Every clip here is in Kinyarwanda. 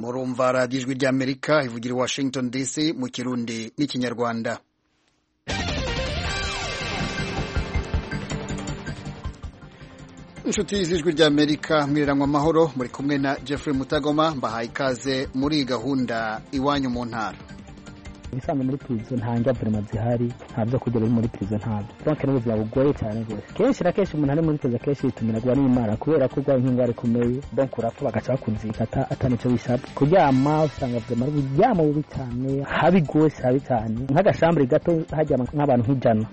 murumva radiyo ijwi ry'amerika ivugira i washington dc mu kirundi n'ikinyarwanda inshuti y'ijwi ry'amerika mwiriranywa amahoro muri kumwe na jeffrey mutagoma mbahaye ikaze muri iyi gahunda iwanyu mu ntara ubusanzwe muri pirizo nta njyaburema zihari nta byo kurya biri muri pirizo ntabyo donc ni ubuzima bugoye cyane rwose kenshi na kenshi umuntu ari muri pirizo akenshi yitumira ngo n'imana kubera ko urwaye nk'indwara ikomeye donc urapfa bagaca bakunzikata atanicyo bishatse kuryama usanga ubuzima ari uburyama bubi cyane habi rwose habi cyane nk'agashambure gato hajyama nk'abantu nk'ijana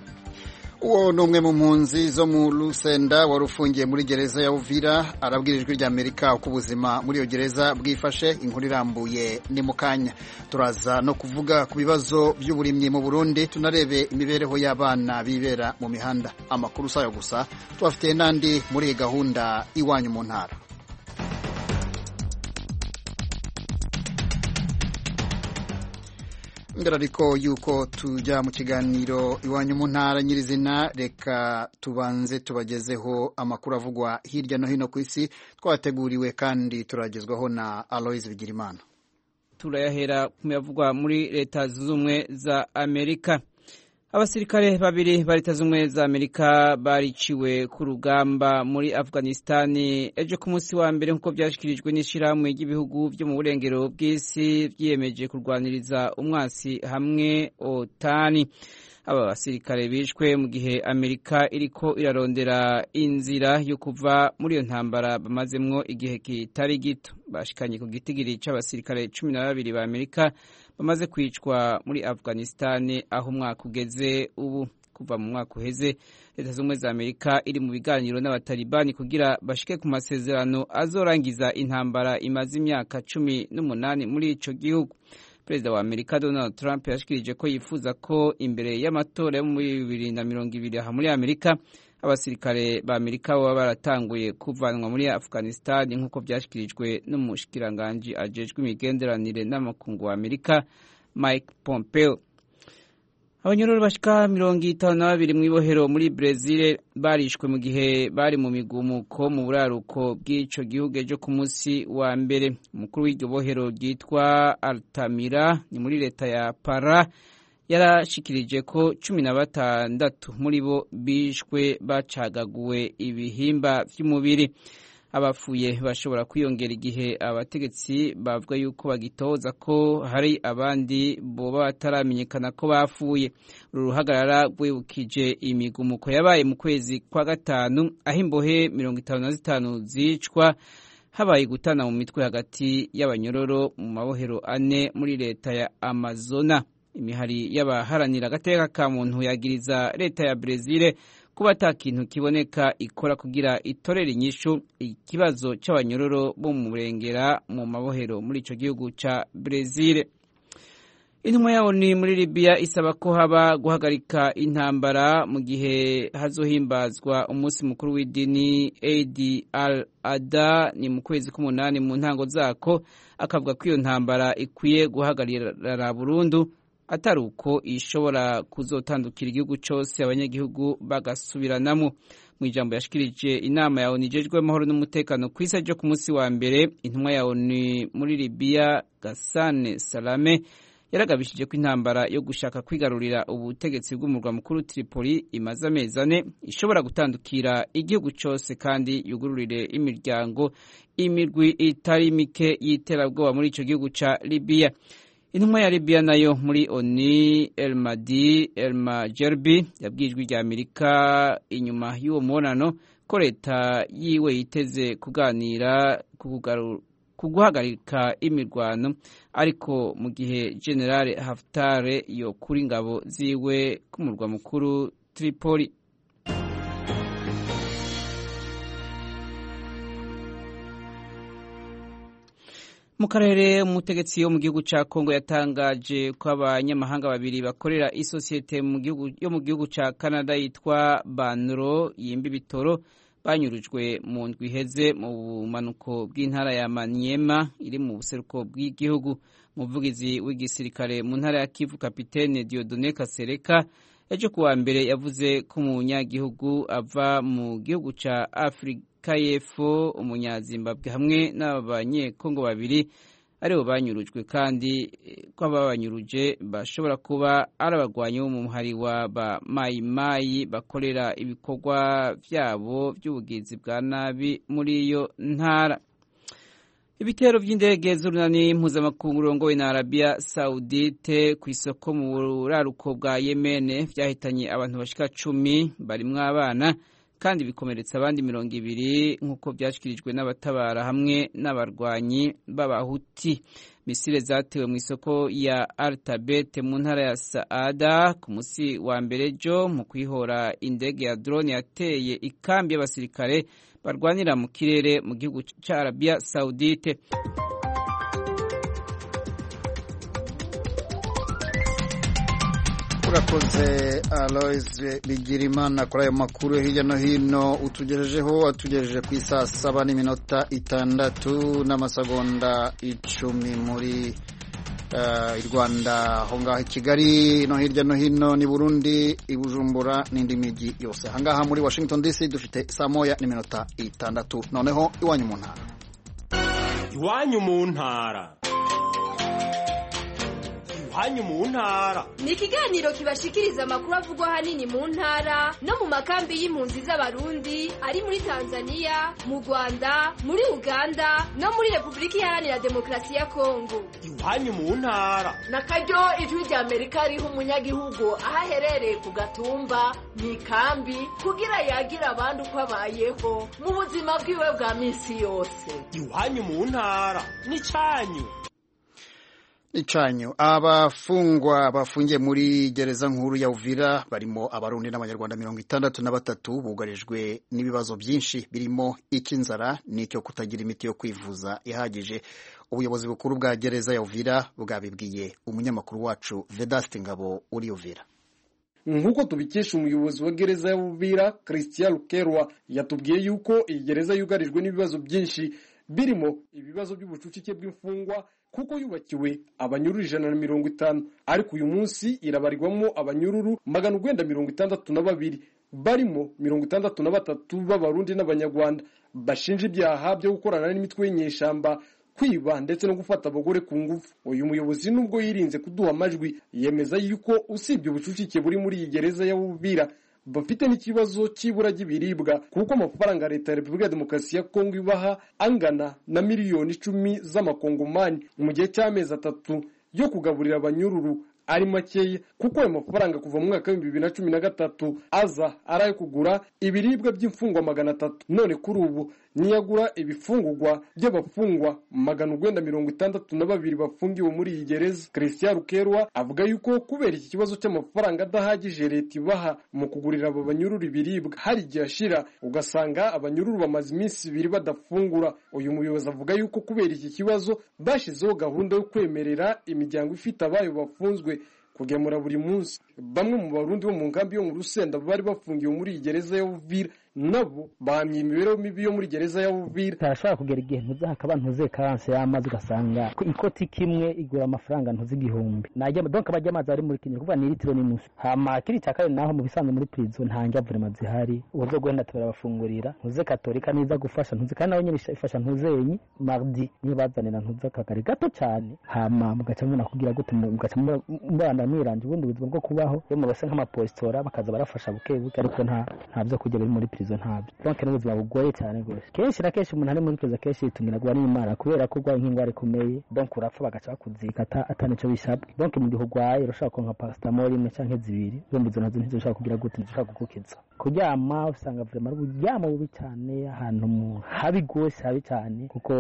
uwo ni umwe mu mpunzi zo mu rusenda wari ufungiye muri gereza ya uvira arabwira ijwi ry'amerika uko ubuzima muri iyo gereza bwifashe inkuru irambuye ni mu kanya turaza no kuvuga ku bibazo by'uburimyi mu burundi tunarebe imibereho y'abana bibera mu mihanda amakuru sayo gusa tubafitiye n'andi muri iyi gahunda iwanyu mu ntara mbere ariko yuko tujya mu kiganiro iwanyu mu ntara nyirizina reka tubanze tubagezeho amakuru avugwa hirya no hino ku isi twateguriwe kandi turagezwaho na aloise bigirimana turayahera ku yavugwa muri leta z'ubumwe za amerika abasirikare babiri ba leta z'ubumwe za amerika bariciwe ku rugamba muri afghanisitani ejo ku munsi wa mbere nk'uko byashyikirijwe n'ishyirahamwe ry'ibihugu byo mu burengero bw'isi byiyemeje kurwaniriza umwasi hamwe otani aba basirikare bishwe mu gihe amerika iriko irarondera inzira yo kuva muri iyo ntambara bamazemwo igihe kitari gito bashikanye ku gitigiri c'abasirikare cumi na babiri ba amerika bamaze kwicwa muri afghanistani aho umwaka ugeze ubu kuva mu mwaka uheze leta z'ubumwe za amerika iri mu biganiro n'abatalibani kugira bashike ku masezerano azorangiza intambara imaze imyaka cumi n'umunani muri ico gihugu perezida wa amerika donald trump yashikirije ko yifuza ko imbere y'amatora yo muri bibiri na mirongo ibiri aha muri amerika abasirikare ba amerika baba baratanguye kuvanwa muri afghanistan nk'uko byashyikirijwe n'umushikiranganji ajejwe imigenderanire n'amakungu wa amerika mike pompeo abanyororo bashika mirongo itanu na babiri mu ibohero muri brezil barishwe mu gihe bari mu migumuko mu buraruko bw'ico gihugu ejo ku munsi wa mbere umukuru w'iryo bohero ryitwa altamira ni muri leta ya para yarashikirije ko cumi na batandatu muri bo bishwe bacagaguwe ibihimba vy'umubiri abafuye bashobora kwiyongera igihe abategetsi bavuga yuko bagitoza ko hari abandi boba bataramenyekana ko bapfuye uru ruhagarara rwibukije imigumuko yabaye mu kwezi kwa gatanu aho imbohe mirongo itanu na zitanu zicwa habaye gutana mu mitwe hagati y'abanyororo mu mabohero ane muri leta ya amazona imihari y'abaharanira agateka ka muntu yagiriza leta ya brezile kuba ata kintu kiboneka ikora kugira itorere inyishu ikibazo cy'abanyororo bo mu murengera mu mabohero muri icyo gihugu cya brezil intumwa yawo ni muri libiya isaba ko haba guhagarika intambara mu gihe hazohimbazwa umunsi mukuru w'idini edi al ada ni mu kwezi k'umunani mu ntango zako akavuga ko iyo ntambara ikwiye guhagarara burundu atari uko ishobora kuzotandukira igihugu cyose abanyagihugu bagasubiranamo mu ijambo yashikirije inama ya ONU ijejwe amahoro n'umutekano ku isi ryo ku munsi wa mbere intumwa ya ONU muri Libya Gassane Salame yaragabishije ko intambara yo gushaka kwigarurira ubutegetsi bw'umurwa mukuru Tripoli imaze amezi ane ishobora gutandukira igihugu cyose kandi yugururire imiryango imirwi itari mike y'iterabwoba muri icyo gihugu cya Libya intumwa ya libiya nayo muri oni elmadi elma jerbi yabwijwe rya amerika inyuma y'uwo mubonano ko leta yiwe yiteze kuganira ku guhagarika imirwano ariko mu gihe generale haftare yokura ingabo ziwe ku murwa mukuru tripoli mu karere umutegetsi wo mu gihugu cya kongo yatangaje ko abanyamahanga babiri bakorera isosiyete yo mu gihugu cya canada yitwa banro yimba ibitoro banyurujwe mu ndwi iheze mu bumanuko bw'intara ya maniema iri mu buseruko bw'igihugu umuvugizi w'igisirikare mu ntara ya kivu kapitene diodone kasereka ejo kuwa mbere yavuze ko umunyagihugu ava mu gihugu cya afurika kayefo umunyazimbabwe hamwe n'abanyekongo babiri aribo banyurujwe kandi ko ababanyuruje bashobora kuba ari abagwanyi bo mu muhari wa ba mayi mayi bakorera ibikorwa byabo by'ubugizi bwa nabi muri iyo ntara ibitero by'indege z'urunani mpuzamakungu urongowe na arabiya sawudite ku isoko mu buraruko bwa yemene byahitanye abantu bashika cumi barimwo abana kandi bikomeretsa abandi mirongo ibiri nk'uko byashyikirijwe n'abatabara hamwe n'abarwanyi b'abahuti misile zatewe mu isoko ya aritabete mu ntara ya saada ku munsi wa mbere jo mu kwihora indege ya drone yateye ikambi y'abasirikare barwanira mu kirere mu gihugu cya arabiya sawudite urakoze alois bigirimana kuri ayo makuru yo hirya no hino utugejejeho atugejeje ku isaa saba n'iminota itandatu n'amasegonda icumi muri i rwanda aho ngaho i kigali no hirya no hino ni burundi i bujumbura n'indi mijyi yose aha ngaha muri washington dc dufite saa moya n'iminota itandatu noneho iwanyu mu ntara iwanyu mu ntara iwanyu mu ntara ni ikiganiro kibashikiriza amakuru avugwa ahanini mu ntara no mu makambi y'impunzi z'abarundi ari muri tanzania mu rwanda muri uganda no muri repubulika iharanira demokarasi ya kongo iwanyu mu ntara na karyo ijwi rya amerika riha umunyagihugu aho aherereye ku gatumba mu ikambi kugira yagira abandi uko abayeho mu buzima bwiwe bwa minsi yose iwanyu mu ntara n'icyanyu icanyu abafungwa bafungiye muri gereza nkuru ya Uvira barimo abarundi n'abanyarwanda mirongo itandatu na batatu bugarijwe n'ibibazo byinshi birimo icy'inzara n'icyo kutagira imiti yo kwivuza ihagije ubuyobozi bukuru bwa gereza ya Uvira bwabibwiye umunyamakuru wacu Vedaste Ngabo uri Uvira nk'uko tubikesha umuyobozi wa gereza ya Uvira Christian Lukerwa yatubwiye yuko iyi gereza yugarijwe n'ibibazo byinshi birimo ibibazo by'ubucucike bw'imfungwa kuko yubakiwe abanyururu ijana na mirongo itanu ariko uyu munsi irabarirwamo abanyururu magana urwenda mirongo itandatu na babiri barimo mirongo itandatu na batatu b'abarundi n'abanyarwanda bashinja ibyaha byo gukorana n'imitwe y'inyeshyamba kwiba ndetse no gufata abagore ku ngufu uyu muyobozi nubwo yirinze kuduha amajwi yemeza yuko usibye ubucucike buri muri iyi gereza ya Bubira bafite n'ikibazo cy'ibura ry'ibiribwa kuko amafaranga leta ya repubulika ya demokarasi ya kongo ibaha angana na miliyoni icumi z'amakongomani mu gihe cy'amezi atatu yo kugaburira abanyururu ari makeya kuko ayo mafaranga kuva mu mwaka w'ibihumbi bibiri na cumi na gatatu aza ari ayo kugura ibiribwa by'imfungwa magana atatu none kuri ubu niyagura ibifungurwa by'abafungwa magana urwenda mirongo itandatu na babiri bafungiwe muri iyi gereza christian rukerwa avuga yuko kubera iki kibazo cy'amafaranga adahagije leta ibaha mu kugurira aba banyururu ibiribwa hari igihe ashira ugasanga abanyururu bamaze iminsi ibiri badafungura uyu muyobozi avuga yuko kubera iki kibazo bashyizeho gahunda yo kwemerera imiryango ifite abayo bafunzwe kugemura buri munsi bamwe mu barundi bo mu nkambi yo mu rusenda bari bafungiwe muri iyi gereza ya Uvira nabo bahamye imibereho mibi yo muri gereza ya Uvira tarashobora kugera igihe ntuzi hakaba ntuze karanse y'amazi ugasanga ikoti kimwe igura amafaranga ntuzi igihumbi najya donc abajya amazi ari muri kinyarwanda kuvuga ni litiro n'inusu hama kiri cya kane naho mu bisanzwe muri prison nta njyaburema zihari uburyo bwenda turabafungurira ntuze katolika niza gufasha ntuze kandi nawe nyine ifasha ntuzenyi mardi niyo bazanira ntuze akagari gato cyane hama mugaca mubona kugira gute mugaca mubana mwiranje ubundi buzima bwo kubaho kubaho bamwe basa nk'amapositora bakaza barafasha buke buke ariko nta nta byo kujya biri muri prison ntabyo donc ni ubuzima bugoye cyane rwose kenshi na kenshi umuntu ari muri prison kenshi yitumira n'imana kubera ko urwaye nk'indwara ikomeye donc urapfa bagaca bakuzika atanico bishabwe donc mu gihe urwaye urashobora kunywa paracetamol imwe cyangwa zibiri zombi izo nazo ntizoshobora kugira gute ntizoshobora kugukiza kuryama usanga vraiment uburyama bubi cyane ahantu mu habi rwose habi cyane kuko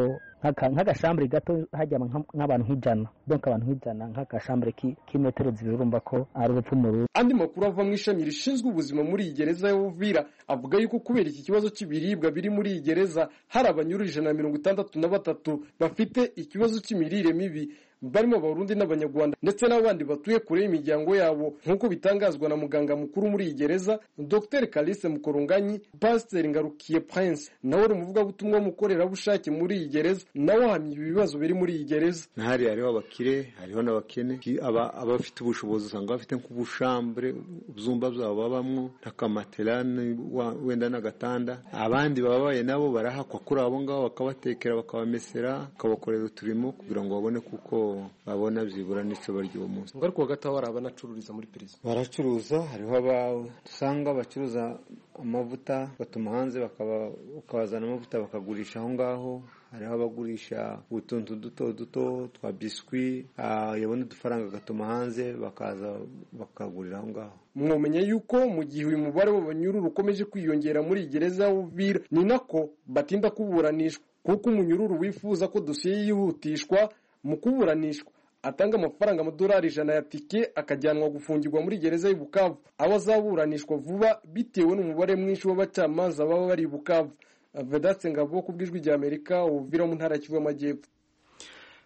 nk'agashambure gato hajyama nk'abantu nk'ijana donc abantu nk'ijana nk'agashambure k'imetero zibiri urumva ko ari urupfu mu rugo andi makuru ava mu ishami rishinzwe ubuzima muri iyi gereza ya Uvira avuga yuko kubera iki kibazo cy'ibiribwa biri muri iyi gereza hari abanyururu ijana na mirongo itandatu na batatu bafite ikibazo cy'imirire mibi barimo abarundi n'abanyarwanda ndetse n'abandi batuye kure y'imiryango yabo nk'uko bitangazwa na muganga mukuru muri iyi gereza dr kalise mukoronganyi pasiteri ngarukiye prince nawe uri umuvugabutumwa w'umukorerabushake muri iyi gereza nawe ahamya ibi bibazo biri muri iyi gereza ntahari hariho abakire hariho n'abakene Ki- aba- abafite ubushobozi usanga bafite nk'ubushambure ibyumba byabo babamwo n'akamatera ni- wa- wenda n'agatanda abandi bababaye nabo barahakwa kuri abo ngabo bakabatekera bakabamesera bakabakorera uturimo kugira ngo babone kuko babona byibura n'icyo barya uwo munsi ngo ariko hagati aho hari abanacururiza muri perezida baracuruza hariho abasanga bacuruza amavuta batuma hanze bakaba- bakabazana amavuta bakagurisha aho ngaho hariho abagurisha utuntu duto duto twa biswi ah, yabona udufaranga agatuma hanze bakaza bakagurira aho ngaho mwamenya yuko mu gihe uyu mubare w'abanyururu ukomeje kwiyongera muri iyi gereza ya Uvira ni nako batinda kuburanishwa kuko umunyururu wifuza ko dosiye yihutishwa mu kuburanishwa atanga amafaranga amadolari ijana ya tike akajyanwa gufungirwa muri gereza y'i Bukavu aho azaburanishwa vuba bitewe n'umubare mwinshi w'abacamanza baba bari i Bukavu Vedaste Ngabo ku bw'ijwi rya Amerika Uvira mu ntara ya Kivu y'Amajyepfo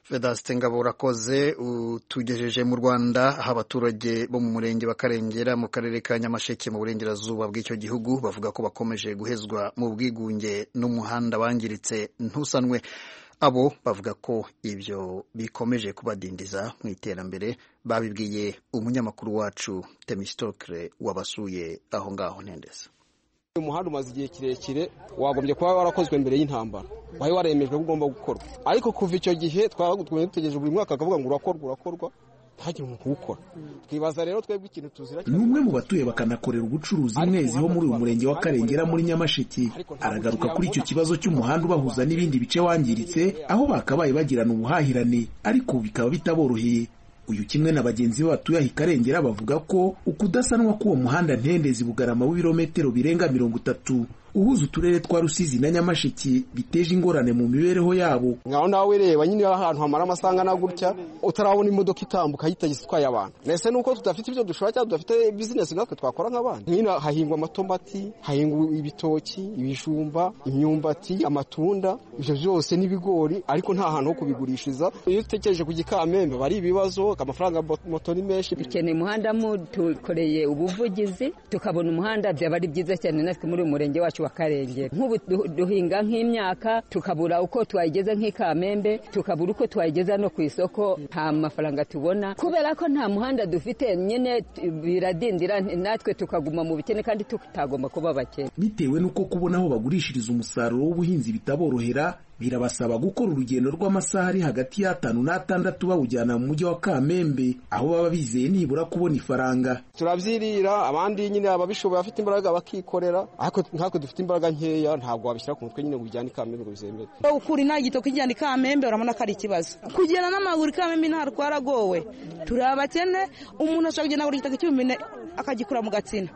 Vedaste Ngabo urakoze utugejeje mu Rwanda aho abaturage bo mu murenge wa Karengera mu karere ka Nyamasheke mu burengerazuba bw'icyo gihugu bavuga ko bakomeje guhezwa mu bwigunge n'umuhanda wangiritse ntusanwe abo bavuga ko ibyo bikomeje kubadindiza mu iterambere babibwiye umunyamakuru wacu Temistokre wabasuye aho ngaho ntendeza uyu muhanda umaze igihe kirekire wagombye kuba warakozwe mbere y'intambara wari waremejwe ko ugomba gukorwa ariko kuva icyo gihe twaba dutegereje buri mwaka akavuga ngo urakorwa urakorwa ntihagire umuntu uwukora twibaza rero twebwe ikintu tuzira ni umwe mu batuye bakanakorera ubucuruzi mwezi wo muri uyu murenge wa Karengera muri Nyamasheke aragaruka kuri icyo kibazo cy'umuhanda ubahuza n'ibindi bice wangiritse aho bakabaye bagirana ubuhahirane ariko bikaba bitaboroheye uyu kimwe na bagenzi be batuye aha i Karengera bavuga ko ukudasanwa k'uwo muhanda ntendezi bugarama w'ibirometero birenga mirongo itatu uhuza uturere twa Rusizi na Nyamasheke biteje ingorane mu mibereho yabo ngaho nawe wireba nyine ahantu hamara amasanga na gutya utarabona imodoka itambuka y'itagisi itwaye abantu mbese nuko tudafite ibyo dushobora cyangwa tudafite bizinesi natwe twakora nk'abandi nyine hahingwa amatombati hahingwa ibitoki ibijumba imyumbati amatunda ibyo byose n'ibigori ariko nta hantu ho kubigurishiriza iyo utekereje ku gikamembe bari ibibazo amafaranga ya bot- moto ni menshi dukeneye umuhanda mu dukoreye ubuvugizi tukabona umuhanda byaba ari byiza cyane natwe muri uyu murenge wacu wa karengera nk'ubu du- duhinga nk'imyaka tukabura uko twayigeza nk'ikamembe tukabura uko twayigeza no ku isoko nta mafaranga tubona kubera ko nta muhanda dufite nyine t- biradindira natwe tukaguma mu bukene kandi tutagomba kuba abakene bitewe n'uko kubona aho bagurishiriza umusaruro w'ubuhinzi bitaborohera birabasaba gukora urugendo rw'amasaha ari hagati y'atanu n'atandatu bawujyana mu mujyi wa Kamembe aho baba bizeye nibura kubona ifaranga turabyirira abandi nyine ababishoboye bafite imbaraga bakikorera ariko nkatwe dufite imbaraga nkeya ntabwo wabishyira ku mutwe nyine ngo ujyane ikamembe ngo bizemere ukura nta gitoki ijyana ikamembe urabona ko ari ikibazo kugenda n'amaguru ikamembe ntabwo twaragowe turi abakene umuntu ashobora kugenda buri gitoki cy'ubumene akagikura mu gatsina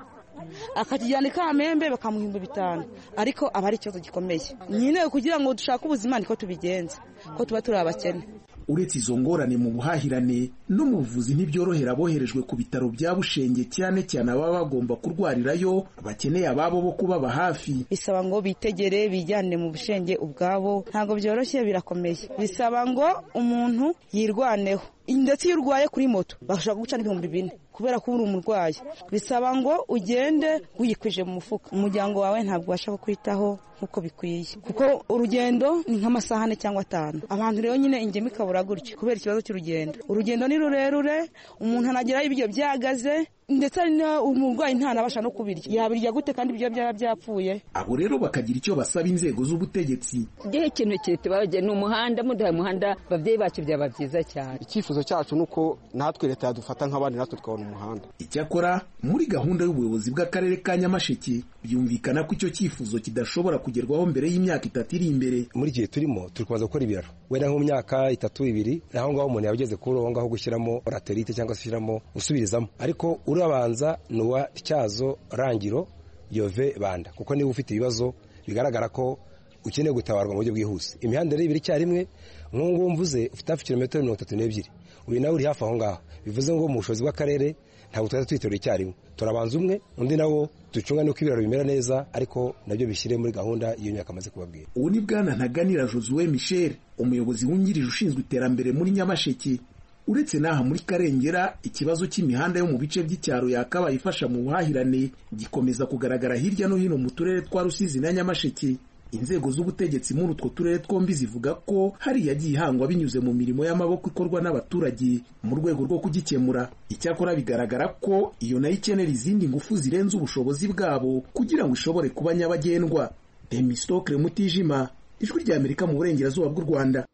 akakijyana ikamembe bakamuha ibihumbi bitanu ariko aba ari ikibazo gikomeye nyine kugira ngo dushake ubuzima niko tubigenza ko tuba turi abakene uretse izo ngorane mu buhahirane no mu buvuzi ntibyorohera aboherejwe ku bitaro bya Bushenge cyane cyane ababa bagomba kurwarirayo bakeneye ababo bo kubaba hafi bisaba ngo bitegere bijyane mu bushenge ubwabo ntabwo byoroshye birakomeye bisaba ngo umuntu yirwaneho ndetse iyo urwaye kuri moto bashobora guca n'ibihumbi bine kubera ko uri umurwayi bisaba ngo ugende wiyikwije mu mufuka umuryango wawe ntabwo ubasha kukwitaho nk'uko bikwiye kuko urugendo ni nk'amasaha ane cyangwa atanu abantu rero nyine ingemu ikabura gutyo kubera ikibazo cy'urugendo urugendo ni rurerure umuntu anageraho ibiryo byahagaze ndetse hari na- umurwayi ntanabasha no kubirya yabirya gute kandi ibiryo byaba byapfuye abo rero bakagira icyo basaba inzego z'ubutegetsi igihe ikintu kitubabagiye ni umuhanda muduhaye umuhanda ababyeyi bacu byaba byiza cyane icyifuzo cyacu ni uko natwe leta yadufata nk'abandi natwe tukabona umuhanda Icyakora muri gahunda y'ubuyobozi bw'akarere ka Nyamasheke byumvikana ko icyo cyifuzo kidashobora kugerwaho mbere y'imyaka itatu iri imbere muri igihe turimo turi kubanza gukora ibiraro wenda nko mu myaka itatu ibiri aho ngaho umuntu yaba ageze kuri aho ngaho gushyiramo raterite cyangwa se ushyiramo usubirizamo ariko urabanza ni uwa tyazo rangiro yove banda kuko niba ufite ibibazo bigaragara ko ukeneye gutabarwa mu buryo bwihuse imihanda rero ibiri icyarimwe nk'ubu mvuze ufite hafi kilometero mirongo itatu n'ebyiri uyu nawe uri hafi aho ngaho bivuze ngo mu bushobozi bw'akarere ntabwo twari twiterura icyarimwe turabanza umwe undi nawo ducunga nuko ibiraro bimera neza ariko nabyo bishyire muri gahunda iyo myaka amaze kubabwira ubu ni bwana ntaganira josue michel umuyobozi wungirije ushinzwe iterambere muri nyamasheke uretse n'aha muri karengera ikibazo cy'imihanda yo mu bice by'icyaro yakabaye ifasha mu buhahirane gikomeza kugaragara hirya no hino mu turere twa rusizi na nyamasheke inzego z'ubutegetsi muri utwo turere twombi zivuga ko hari yagiye ihangwa binyuze mu mirimo y'amaboko ikorwa n'abaturage mu rwego rwo kugikemura icyakora bigaragara ko iyo nayo ikenera izindi ngufu zirenze ubushobozi bwabo kugira ngo ishobore kuba nyabagendwa demisitokire mutijima ijwi ry'amerika mu burengerazuba bw'u rwanda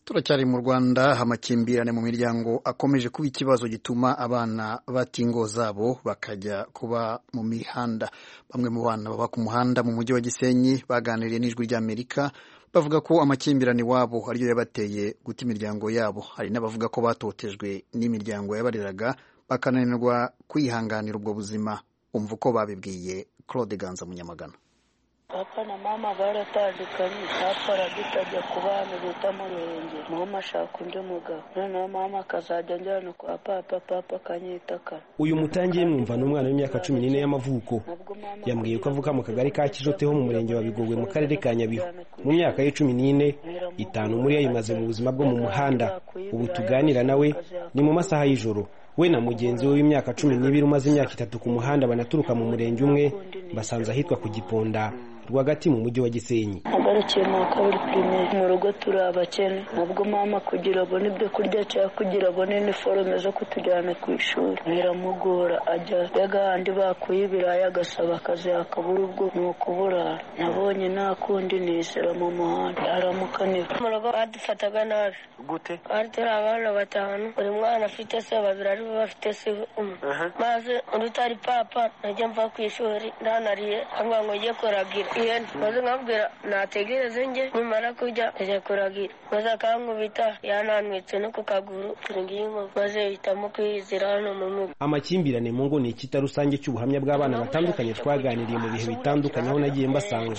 turacyari mu rwanda amakimbirane mu miryango akomeje kuba ikibazo gituma abana bata ingo zabo bakajya kuba mu mihanda bamwe mu bana baba ku muhanda mu mujyi wa gisenyi baganiriye n'ijwi ry'amerika bavuga ko amakimbirane iwabo ariyo yabateye guta imiryango yabo hari n'abavuga ko batotejwe n'imiryango yabareraga bakananirwa kwihanganira ubwo buzima umva uko babibwiye claude ganza munyamagana papa na mama baratandukanye twapfaraga itajya ku bana bita mu ruhenge mama ashaka undi mugabo noneho mama akazajya anjyana kwa papa papa akanyitakara uyu mutangiye mwumva ni umwana w'imyaka cumi n'ine y'amavuko yambwiye ko avuka mu kagari ka kijoteho mu murenge wa bigogwe mu karere ka nyabihu mu myaka ye cumi n'ine itanu muri yo ayimaze mu buzima bwo mu muhanda ubu tuganira nawe ni mu masaha y'ijoro we na mugenzi we w'imyaka cumi n'ibiri umaze imyaka itatu ku muhanda banaturuka mu murenge umwe basanze ahitwa ku giponda rwagati mu mujyi wa gisenyi agarukiye mu wa kabiri pirimeri mu rugo turi abakene nabwo mama kugira abone ibyo kurya cyangwa kugira abone iniforume zo kutujyana ku ishuri biramugora ajya y'agahandi bakuye ibirayi agasaba akazi akabura ubwo ni ukuburara nabonye nta kundi nisera mu muhanda aramukanira mu rugo badufataga nabi gute bari turi abana batanu buri mwana afite se babiri ari bo bafite se umwe maze undi utari papa najya mva ku ishuri ndanariye ambwa ngo njye kuragira ihene maze nkabwira nategereze njye nimara kurya ajya kuragira maze akankubita yananwitse no ku kaguru turi ngiyo maze hitamo kwizira hano mu mugo amakimbirane mu ngo ni ikita rusange cy'ubuhamya bw'abana batandukanye twaganiriye mu bihe bitandukanye aho nagiye mbasanga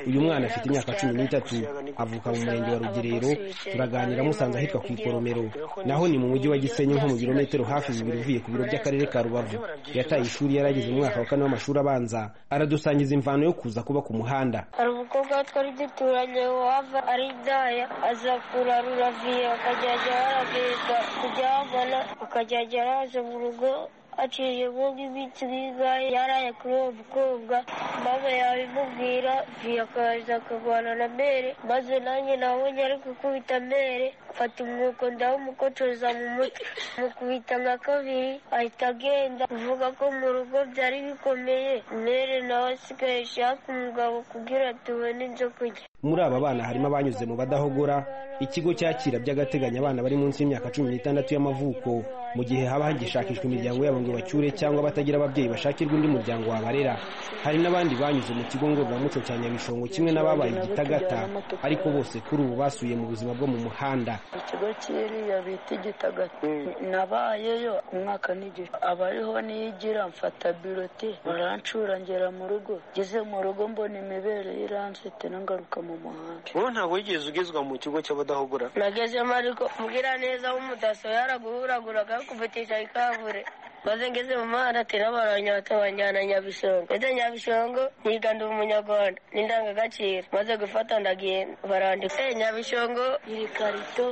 uyu mwana afite imyaka cumi n'itatu avuka mu murenge wa rugerero turaganira musanze ahitwa ku ikoromero naho ni mu mujyi wa gisenyi nko mu birometero hafi bibiri uvuye ku biro by'akarere ka rubavu yataye ishuri yarageze mu mwaka wa kane w'amashuri abanza aradusangiza imvano yo kuza kuba ku muhanda hari umukobwa twari duturanye wava ari indaya aza kurarura viye akajyajya yaragenda kuryamana akajyajya araza mu rugo aciye mu nk'iminsi nk'ingahe yaraye kuri uwo mukobwa mama yabimubwira viye akaza akarwana na mere maze nanjye nabonye ari gukubita mere mfata umwuko ndawumukocoza mu mutwe mukubita nka kabiri ahita agenda uvuga ko mu rugo byari bikomeye mere nawe asigaye ashaka umugabo kugira tubone ibyo kurya muri aba bana harimo abanyuze mu badahogora ikigo cyakira by'agateganyo abana bari munsi y'imyaka cumi n'itandatu y'amavuko mu gihe haba hagishakishwa imiryango yabo ngo bacyure cyangwa batagira ababyeyi bashakirwa undi muryango wabarera hari n'abandi banyuze mu kigo ngororamuco cya nyabishongo kimwe n'ababaye igitagata ariko bose kuri ubu basuye mu buzima bwo mu muhanda ikigo cyiriya bita igitagata nabayeyo umwaka n'igice abariho niyigira mfata birote barancura ngera mu rugo ngeze mu rugo mbona imibere y'iramfite n'ingaruka mu muhanda wowe ntabwo wigeze ugezwa mu kigo cy'abadahogora nagezemo ariko mbwira neza w'umudaso yaraguhuragura akakuvutisha ikavure maze ngeze mu muhanda atera baranyata banjyana nyabishongo ndetse nyabishongo nyiga ndi umunyarwanda n'indangagaciro maze gufata ndagenda barandika nyabishongo iri karito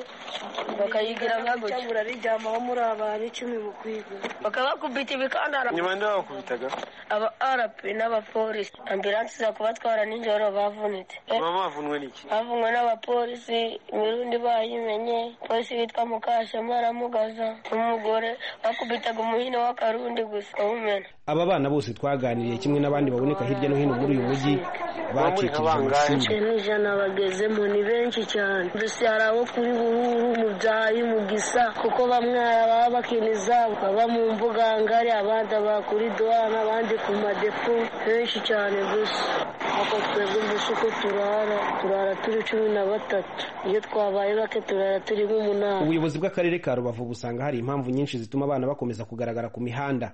bakayigira nka gutya murarijyamaho muri abantu icumi mu kwiga bakabakubita ibikandara nyuma nde babakubitaga aba rp n'abapolisi ambulanse iza kubatwara nijoro bavunitse mama bavunwe n'iki bavunwe n'abapolisi imirundi bayimenye polisi witwa mukashema aramugaza n'umugore bakubitaga umuhini w'akarundi gusa awumena aba bana bose twaganiriye kimwe n'abandi baboneka hirya no hino muri uyu mujyi bacikije amashuri ijana bagezemo ni benshi cyane mbese hari abo kuri bururu mu byayi mu gisa kuko bamwe baba bakina izabo baba mu mbuga ngari abandi aba kuri duwana abandi ku madepo benshi cyane gusa ako twebwe gusa uko turara turara turi cumi na batatu iyo twabaye bake turara turi nk'umunani ubuyobozi bw'akarere ka rubavu busanga hari impamvu nyinshi zituma abana bakomeza kugaragara ku mihanda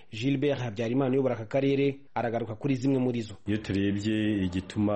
gilbert habyarimana uyobora aka karere aragaruka kuri zimwe muri zo iyo turebye igituma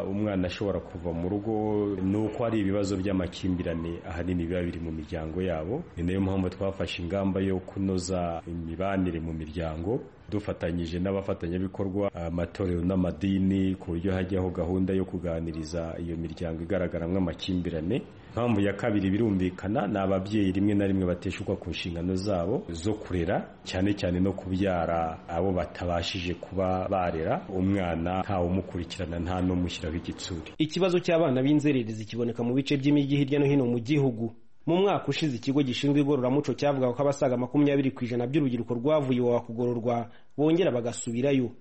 umwana ashobora kuva mu rugo ni uko hari ibibazo by'amakimbirane ahanini biba biri mu miryango yabo ni nayo mpamvu twafashe ingamba yo kunoza imibanire mu miryango dufatanyije n'abafatanyabikorwa amatorero n'amadini ku buryo hajyaho gahunda yo kuganiriza iyo miryango igaragaramo amakimbirane impamvu ya kabiri birumvikana ni ababyeyi rimwe na rimwe bateshukwa ku nshingano zabo zo kurera cyane cyane no kubyara abo batabashije kuba barera umwana ntawumukurikirana nta n'umushyiraho igitsure ikibazo cy'abana b'inzererezi kiboneka mu bice by'imijyi hirya no hino mu gihugu mu mwaka ushize ikigo gishinzwe igororamuco cyavugaga ko abasaga makumyabiri ku ijana by'urubyiruko rwavuye iwawa kugororwa bongera bagasubirayo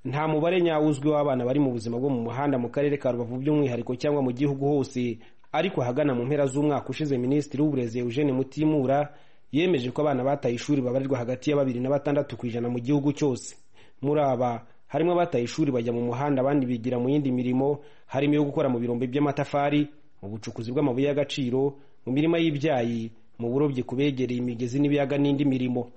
nta mubare nyawuzwi w'abana bari mu buzima bwo mu muhanda mu karere ka rubavu by'umwihariko cyangwa mu gihugu hose ariko ahagana mu mpera z'umwaka ushize minisitiri w'uburezi eugene mutimura yemeje ko abana bataye ishuri babarirwa hagati ya babiri na batandatu ku ijana mu gihugu cyose muri aba harimo abataye ishuri bajya mu muhanda abandi bigira mu yindi mirimo harimo iyo gukora mu birombe by'amatafari mu bucukuzi bw'amabuye y'agaciro mu mirima y'ibyayi mu burobyi ku begereye imigezi n'ibiyaga n'indi mirimo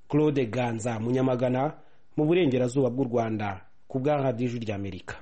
claude ganza munyamagana mu burengerazuba bw'u rwanda ku bwa radiyo ry'amerika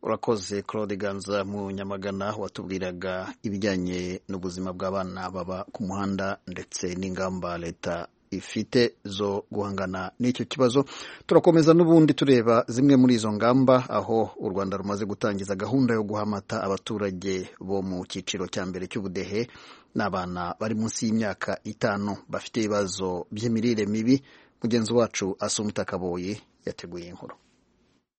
urakoze claude ganza mu nyamagana watubwiraga ibijyanye n'ubuzima bw'abana baba ku muhanda ndetse n'ingamba leta ifite zo guhangana n'icyo kibazo turakomeza n'ubundi tureba zimwe muri izo ngamba aho u rwanda rumaze gutangiza gahunda yo guha amata abaturage bo mu cyiciro cya mbere cy'ubudehe n'abana bari munsi y'imyaka itanu bafite ibibazo by'imirire mibi mugenzi wacu asuma utakaboye yateguye inkuru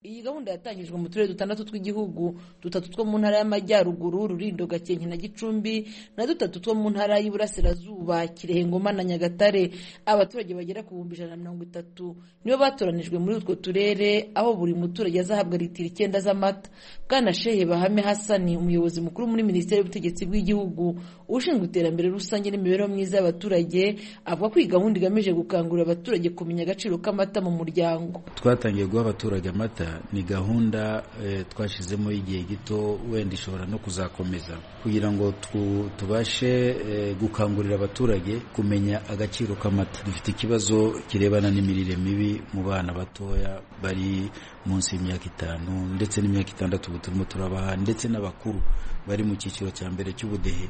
iyi gahunda yatangijwe mu turere dutandatu tw'igihugu dutatu two mu ntara y'amajyaruguru rurindo gakenke na gicumbi na dutatu two mu ntara y'iburasirazuba kirehe ngoma na nyagatare abaturage bagera ku bihumbi ijana na mirongo itatu nibo batoranijwe muri utwo turere aho buri muturage azahabwa litiro icyenda z'amata bwana shehe bahame hasani umuyobozi mukuru muri minisiteri y'ubutegetsi bw'igihugu ushinzwe iterambere rusange n'imibereho myiza y'abaturage avuga ko iyi gahunda igamije gukangurira abaturage kumenya agaciro k'amata mu muryango twatangiye guha abaturage amata ni gahunda twashyizemo igihe gito wenda ishobora no kuzakomeza kugira ngo tubashe gukangurira abaturage kumenya agaciro k'amata dufite ikibazo kirebana n'imirire mibi mu bana batoya bari munsi y'imyaka itanu ndetse n'imyaka itandatu ubu turimo turabaha ndetse n'abakuru bari mu cyiciro cya mbere cy'ubudehe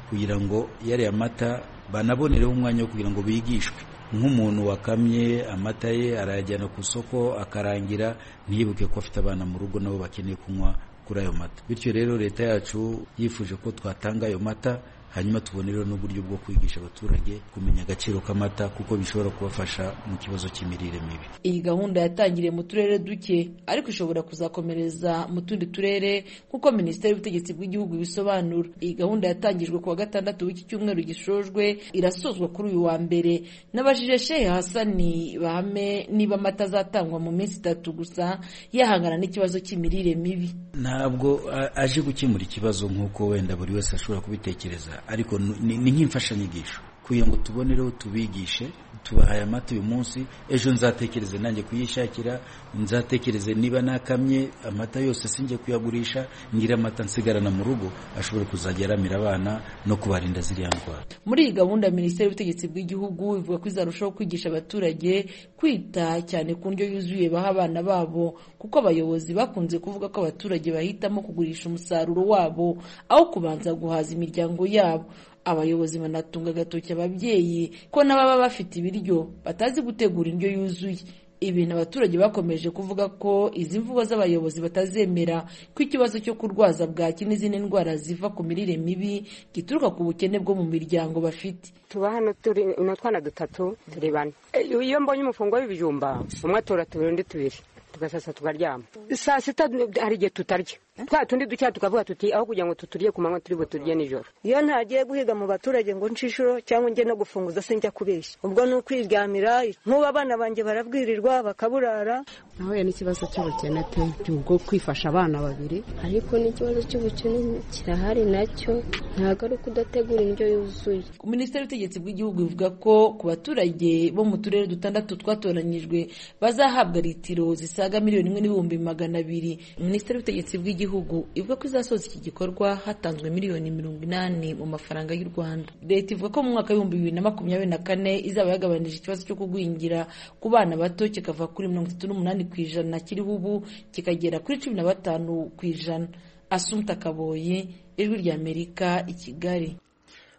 kugira ngo yariya mata banabonereho umwanya wo kugira ngo bigishwe nk'umuntu wakamye amata ye arayajyana ku isoko akarangira ntiyibuke ko afite abana mu rugo nabo bakeneye kunywa kuri ayo mata bityo rero leta yacu yifuje ko twatanga ayo mata hanyuma tubonereho n'uburyo bwo kwigisha abaturage kumenya agaciro k'amata kuko bishobora kubafasha mu kibazo cy'imirire mibi iyi gahunda yatangiriye mu turere duke ariko ishobora kuzakomereza mu tundi turere nk'uko minisiteri y'ubutegetsi bw'igihugu ibisobanura iyi gahunda yatangijwe ku wa gatandatu w'iki cyumweru gishojwe irasozwa kuri uyu wa mbere n'abajije shehe hasani bahame niba amata azatangwa mu minsi itatu gusa yahangana n'ikibazo cy'imirire mibi ntabwo aje gukemura ikibazo nk'uko wenda buri wese ashobora kubitekereza ariko ni nk'imfashanyigisho kugira ngo tubonereho tubigishe tubahaye amata uyu munsi ejo nzatekereze nanjye kuyishakira nzatekereze niba nakamye amata yose sinjye kuyagurisha ngira amata nsigarana mu rugo ashobora kuzajya yaramira abana no kubarinda ziriya ndwara muri iyi gahunda minisiteri y'ubutegetsi bw'igihugu ivuga ko izarushaho kwigisha abaturage kwita cyane ku ndyo yuzuye baha abana babo kuko abayobozi bakunze kuvuga ko abaturage bahitamo kugurisha umusaruro wabo aho kubanza guhaza imiryango yabo abayobozi banatunga agatoki ababyeyi ko n'ababa bafite ibiryo batazi gutegura indyo yuzuye ibintu abaturage bakomeje kuvuga ko izi mvugo z'abayobozi batazemera ko ikibazo cyo kurwaza bwaki n'izindi ndwara ziva ku mirire mibi gituruka ku bukene bwo mu miryango bafite tuba hano turi utwana dutatu turi bane iyo mbonye umufungo w'ibijumba umwe atora tubiri undi tubiri tugasasa tukaryama saa sita hari igihe tutarya twa tundi ducya tukavuga tuti aho kugira ngo tuturye ku manywa turi buturye nijoro iyo ntagiye guhiga mu baturage ngo nshishuro cyangwa njye no gufunguza sinjya kubeshya ubwo ni ukwiryamira nk'ubu abana banjye barabwirirwa bakaburara nahuye n'ikibazo cy'ubukene pe ubwo kwifasha abana babiri ariko n'ikibazo cy'ubukene kirahari nacyo ntabwo ari uko udategura indyo yuzuye minisiteri y'ubutegetsi bw'igihugu ivuga ko ku baturage bo mu turere dutandatu twatoranyijwe bazahabwa litiro zisaga miliyoni imwe n'ibihumbi magana abiri minisiteri y'ubutegetsi bw'igihugu y'igihugu ivuga ko izasoza iki gikorwa hatanzwe miliyoni mirongo inani mu mafaranga y'u Rwanda leta ivuga ko mu mwaka w'ibihumbi bibiri na makumyabiri na kane izaba yagabanije ikibazo cyo kugwingira ku bana bato kikava kuri mirongo itatu n'umunani ku ijana kiriho ubu kikagera kuri cumi na batanu ku ijana asumta kaboye ijwi ry'amerika i kigali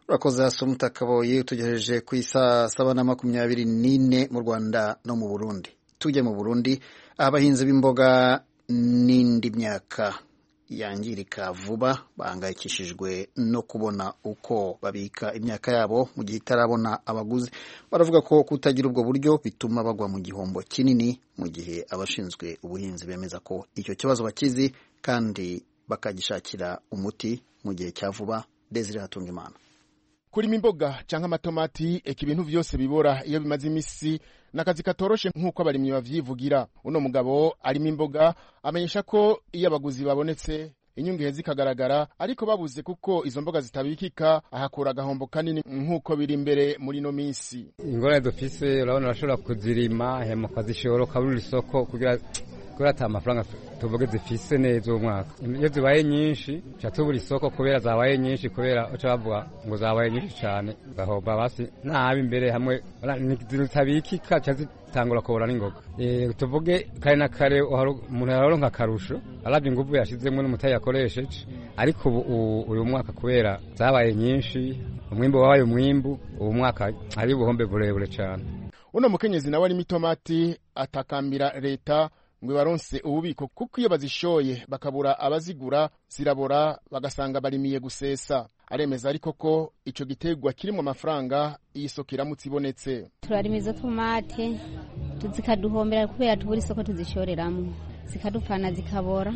urakoze asumta kaboye utugejeje ku isaa saba na makumyabiri n'ine mu rwanda no mu burundi tujye mu burundi abahinzi b'imboga n'indi myaka yangirika vuba bahangayikishijwe no kubona uko babika imyaka yabo mu gihe itarabona abaguzi baravuga ko kutagira ubwo buryo bituma bagwa mu gihombo kinini mu gihe abashinzwe ubuhinzi bemeza ko icyo kibazo bakizi kandi bakagishakira umuti mu gihe cya vuba desire hatunga imana kurima imboga cyangwa amatomati eka ibintu byose bibora iyo bimaze iminsi ni akazi katoroshe nk'uko abarimyi babyivugira uno mugabo arimo imboga amenyesha ko iyo abaguzi babonetse inyungu zikagaragara ariko babuze kuko izo mboga zitabikika ahakura agahombo kanini nk'uko biri imbere muri ino minsi ingorane dufise urabona urashobora kuzirima hema ukazishora ukaburira isoko kugira kubera ata amafaranga tuvuge zifise neza uwo mwaka iyo zibaye nyinshi ca tubura isoko kubera zabaye nyinshi kubera uca bavuga ngo zabaye nyinshi cane gahomba basi nabi imbere hamwe zitabikika ca zitangura kubora n'ingoga Eh, tuvuge kare na kare uharo- umuntu yaronka akarusho arabye inguvu yashizemwo n'umutayi yakoresheje ariko ubu u- uyu mwaka kubera zabaye nyinshi umwimbu wabaye umwimbu ubu mwaka hari ubuhombe burebure cane uno mukenyezi nawe arimo itomati atakambira leta ngo ibaronse ububiko kuko iyo bazishoye bakabura abazigura zirabora bagasanga barimiye gusesa aremeza ariko ko icyo gitegwa kirimo amafaranga iyi soko iramutse ibonetse turarima izo tomate zikaduhombera kubera tubura isoko tuzishoreramo zikadupfana zikabora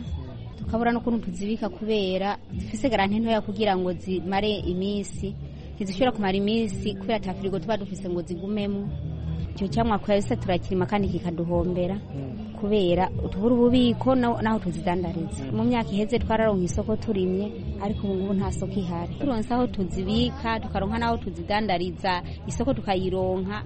tukabura n'ukuntu tuzibika kubera zifise garanti ntoya kugira ngo zimare iminsi ntizishobora kumara iminsi kubera ata firigo tuba dufise ngo zigumemo icyo cyamwa twese turakirima kandi kikaduhombera kubera tubura ububiko na- naho tuzidandariza mu myaka iheze twararonka isoko turimye ariko ubu ngubu nta soko ihari turonse aho tuzibika tukaronka n'aho tuzidandariza isoko tukayironka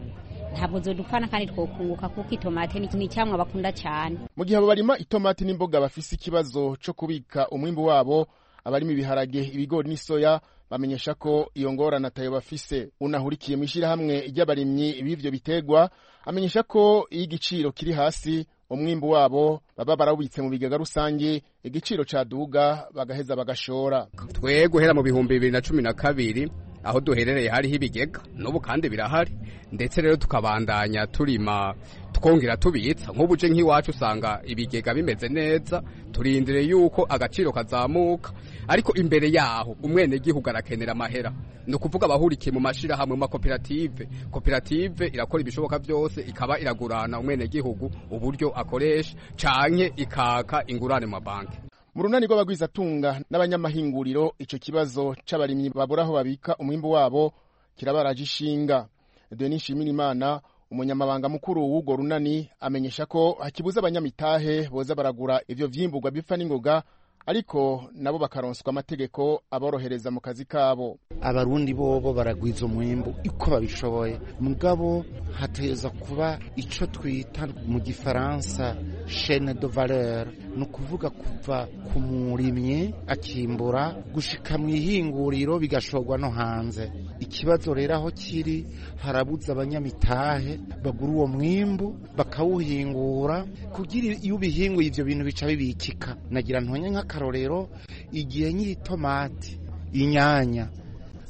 ntabwo zodupfana kandi twokunguka kuko itomate ni ni icyamwa bakunda cyane mu gihe abo barima itomati n'imboga bafise ikibazo cyo kubika umwimbu wabo abarima ibiharage ibigori n'isoya bamenyesha ko iyo ngorane atayo bafise unahurikiye mu ishyirahamwe ry'abarimyi b'ivyo bitegwa amenyesha ko iyo igiciro kiri hasi umwimbu wabo baba barawubitse mu bigega rusange igiciro caduga bagaheza bagashora twe guhera mu bihumbi bibiri na cumi na kabiri aho duherereye hariho ibigega n'ubu kandi birahari ndetse rero tukabandanya turima twongera tubitsa nk'ubu je nk'iwacu usanga ibigega bimeze neza turindire yuko agaciro kazamuka ariko imbere yaho umwenegihugu arakenera amahera ni ukuvuga abahurikiye mu mashirahamwe mu makoperative koperative irakora ibishoboka byose ikaba iragurana umwenegihugu uburyo akoresha canke ikaka ingurane mu mabanki mu runani rw'abagwizatunga n'abanyamahinguriro icyo kibazo c'abarimyi babura aho babika umwimbu wabo kirabaraje ishinga denis shimirimana umunyamabanga mukuru w'urwo runani amenyesha ko hakibuza abanyamitahe boza baragura ivyo vyimburwa bipfa n'ingoga ariko nabo bakaronswa amategeko aborohereza mu kazi kabo abarundi bobo baragwiza umwimbu uko babishoboye mugabo hateza kuba icyo twita mu gifaransa chaine de valeur ni ukuvuga kuva ku murimyi akimbura gushika mu ihinguriro bigashorwa no hanze ikibazo rero aho kiri harabuza abanyamitahe bagura uwo mwimbu bakawuhingura kugira iyo ubihinguye ibyo bintu bica bibikika nagira ntonye nk'akarorero igihe nyir'itomati inyanya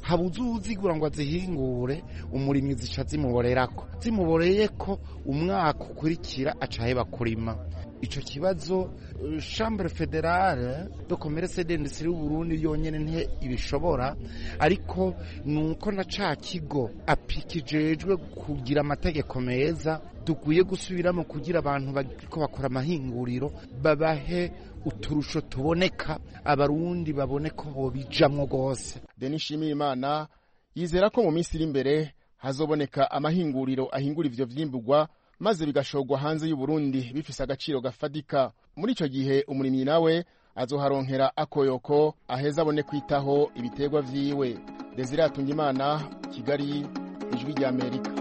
habuze uzigura ngo azihingure umurimyi zica zimuborerako zimuboreye ko umwaka ukurikira acaheba kurima ico kibazo eh, chambre federale de commerce et d'industrie y'uburundi yonyene nte ibishobora ariko nuko na ca kigo apikijejwe kugira amategeko meza dukwiye gusubiramo kugira abantu bariko bakora amahinguriro babahe uturusho tuboneka abarundi babone ko bobijamwo rwose denis shimirimana yizera ko mu minsi iri imbere hazoboneka amahinguriro ahingura ivyo vyimburwa maze bigashorwa hanze y'uburundi bifise agaciro gafadika muri ico gihe umurimyi nawe azoharonkera akoyoko aheza abone kwitaho ibitegwa vyiwe desire atungimana kigali ijwi ry'amerika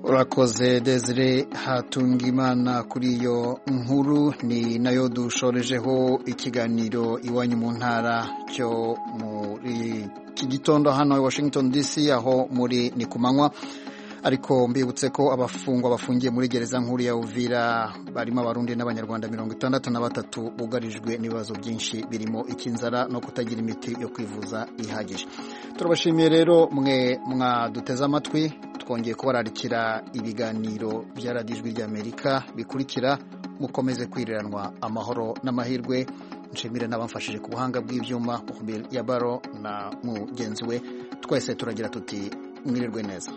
urakoze desire hatunga imana kuri iyo nkuru ni nayo dushorejeho ikiganiro iwanyu mu ntara cyo muri iki gitondo hano i washington dc aho muri ni ku manywa ariko mbibutse ko abafungwa bafungiye muri gereza nkuru ya uvira barimo abarundi n'abanyarwanda mirongo itandatu na batatu bugarijwe n'ibibazo byinshi birimo icy'inzara no kutagira imiti yo kwivuza ihagije turabashimiye rero mwe mwaduteze amatwi twongeye kubararikira ibiganiro bya radiyo ijwi ry'amerika bikurikira mukomeze kwiriranwa amahoro n'amahirwe nshimire n'abamfashije ku buhanga bw'ibyuma ya baro na mugenzi we twese turagira tuti mwirirwe neza